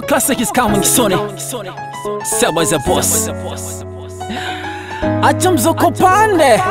classic is coming soon. Seba is a boss. Acha mzuko pande.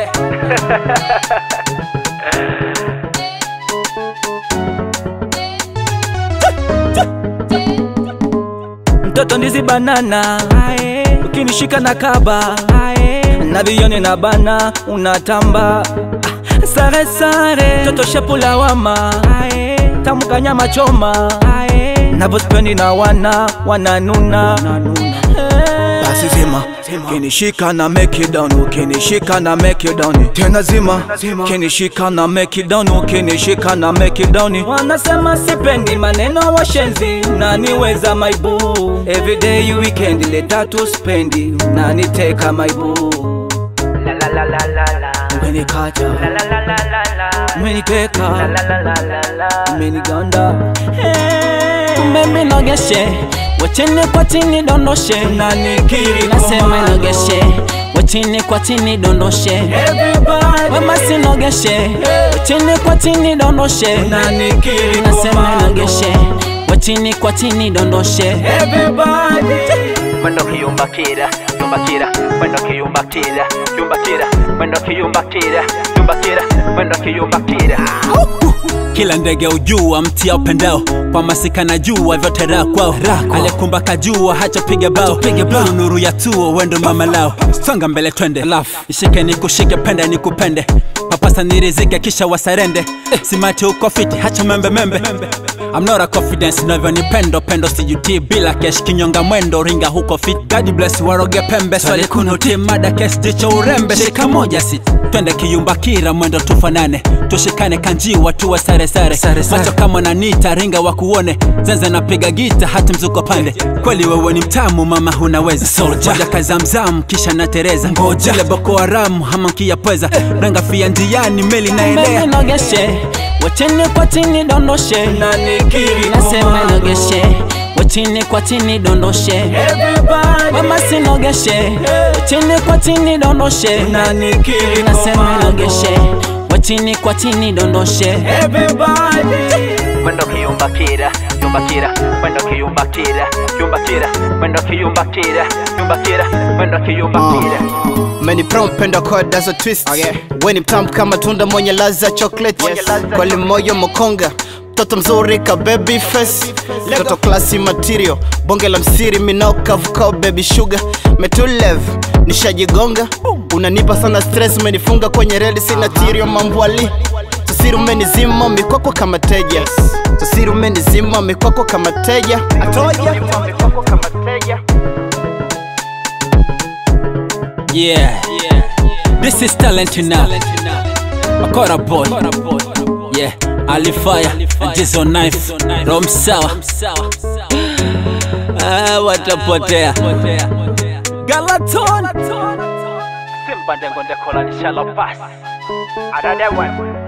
Mtoto ndizi banana ukinishika na kaba na vione na bana unatamba Ah, sare sare toto shepu lawama tamuka nyama choma navospendi na wana wananuna basi zima kinishika na make it down ukinishika na make it down tena zima kinishika na make it down ukinishika na make it down wanasema sipendi maneno washenzi naniweza maibu everyday weekend leta tu spendi naniteka maibu umenikata umeniteka umeniganda umeminogeshe wachini kwa chini dondoshe nanikiri nasema inogeshe wachini kwa chini dondoshe wema sinogeshe wachini kwa chini dondoshe nanikiri nasema inogeshe wachini kwa chini dondoshe Mwendo kiyumbakira, yumbakira, mwendo kiyumbakira, yumbakira, mwendo kiyumbakira, yumbakira, mwendo kiyumbakira. kila ndege ujua mti ya upendao kwa masika na jua vyote raha kwao aliyekumba kajua hachapiga bao nuru nuru ya tuo wendo mama lao songa mbele twende ishike ni kushike pende ni kupende papasa nirizike kisha wasarende simati uko fiti hacha membe membe I'm not a confidence navyo ni pendo pendo sijuti bila kesh kinyonga mwendo ringa huko fit God bless waroge pembe swali kunuti mada kes jicho urembe shika moja sit twende kiyumba kira mwendo tufanane tushikane kanjiwa tuwe sare sare macho kama nanita ringa wakuone zenze napiga gita hati mzuko pande kweli wewe ni mtamu mama hunaweza moja kazamzam kisha natereza ile boko haramu hama nkiyapweza ranga fia njiani meli naelea umeminogeshe wachini kwa chini dondoshe nasema inogeshe wachini kwa chini dondoshe wema sinogeshe wachini kwa chini dondoshe nasema inogeshe wachini kwa chini dondoshe Mwendo kiyumbakira, yumbakira, mwendo kiyumbakira, yumbakira, mwendo kiyumbakira, yumbakira, mwendo kiyumbakira. Meniprom pendo code as a twist Weni mtamu kama tunda mwenye laza chocolate Kweli moyo mokonga Mtoto mzuri ka baby face Mtoto classy material Bonge la msiri minoka vukao baby sugar Metulev nishajigonga Unanipa sana stress umenifunga kwenye reli sina tirio mambwali Sasiri umenizima mikwako kama teja Sasiri umenizima mikwako kama teja Atoja Yeah. This is talent now. Akora boy. Yeah. Alifire. Jizo knife. Rom sawa. Ah, watapotea. Galaton. Simba ndengo ndekola nishala pasi. Adade one.